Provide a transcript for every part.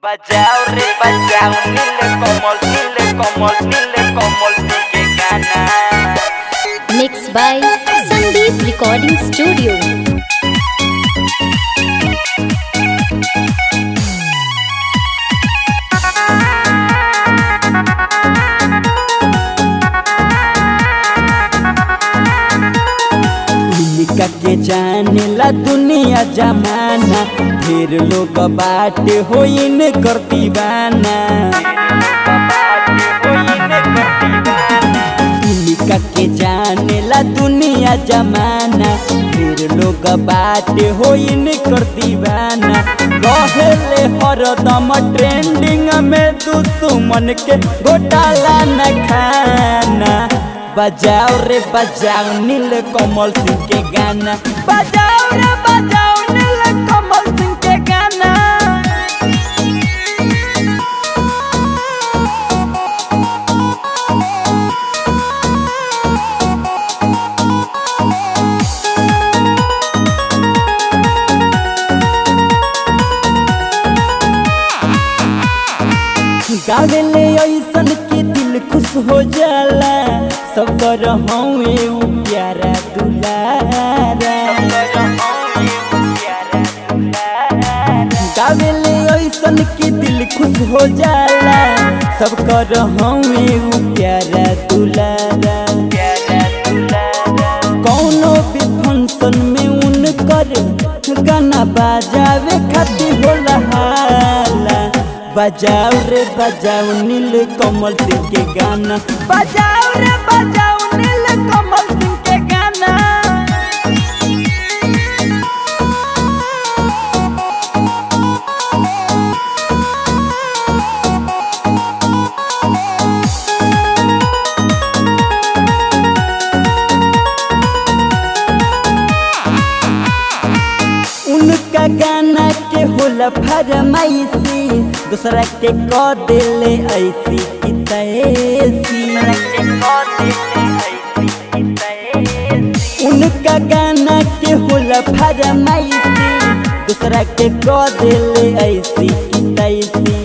बजाओ रे बजाओ नीले कमल नीले कमल नीले कमल के गाना Mixed by Sandeep Recording Studio. इनका के जाने ला दुनिया जमाना ढेर लोग बाटे हो इन कर दीवाना इनका के जाने ला दुनिया जमाना ढेर लोग बाटे हो इन कर दीवाना रहेले हरदम ट्रेंडिंग में दुश्मन के घोटाला न खाना बजाओ रे बजाओ नील कमल सिंह के गाना बजाओ रे बजाओ नील कमल सिंह के गाना गावेले ऐसन के दिल खुश हो जाला सब कर हवे उ प्यारा दुलारा गावेले ऐसन के दिल खुश हो जाला सब कर हवे उ प्यारा दुलारा कौनो भी फंक्शन में उन कर गाना बजावे खातिर होला हाला बजाओ रे बजाओ नील कमल सिंह के गाना बजाओ रे बजाओ नील कमल सिंह के गाना उनका गाना के होला फरमाइशी दूसरा के क दिले ऐसी की तैसी उनका गाना के होला फरमाइशी दूसरा के क दिले ऐसी की तैसी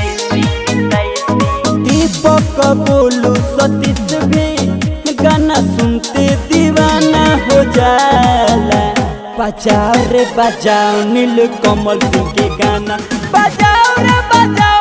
दीपक बोलू सतीश भी गाना सुनते दीवाना हो जाला बजाओ रे बजाओ नील कमल सिंह के गाना बजाओ रे बजाओ